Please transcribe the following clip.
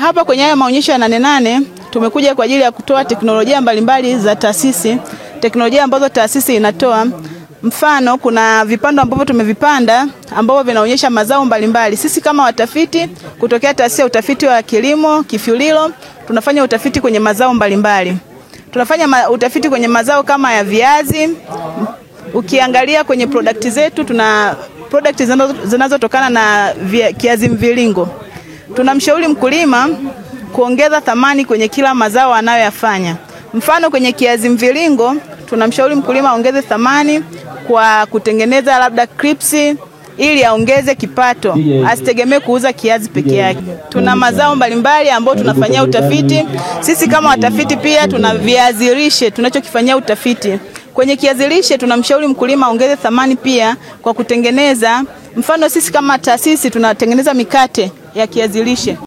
hapa kwenye haya maonyesho ya Nane Nane tumekuja kwa ajili ya kutoa teknolojia mbalimbali za taasisi, teknolojia ambazo taasisi inatoa. Mfano, kuna vipando ambavyo tumevipanda ambavyo vinaonyesha mazao mbalimbali. Sisi kama watafiti kutokea taasisi ya utafiti wa kilimo Kifyulilo tunafanya utafiti kwenye mazao mbalimbali. Tunafanya ma utafiti kwenye mazao kama ya viazi. Ukiangalia kwenye product zetu tuna product zinazotokana na via, kiazi mviringo. Tunamshauri mkulima kuongeza thamani kwenye kila mazao anayoyafanya. Mfano, kwenye kiazi mviringo tunamshauri mkulima aongeze thamani kwa kutengeneza labda crips ili aongeze kipato, asitegemee kuuza kiazi peke yake. Tuna mazao mbalimbali ambayo tunafanyia utafiti. Sisi kama watafiti pia tuna viazi lishe tunachokifanyia utafiti. Kwenye kiazi lishe tunamshauri mkulima aongeze thamani pia kwa kutengeneza, mfano sisi kama taasisi tunatengeneza mikate ya kiazi lishe.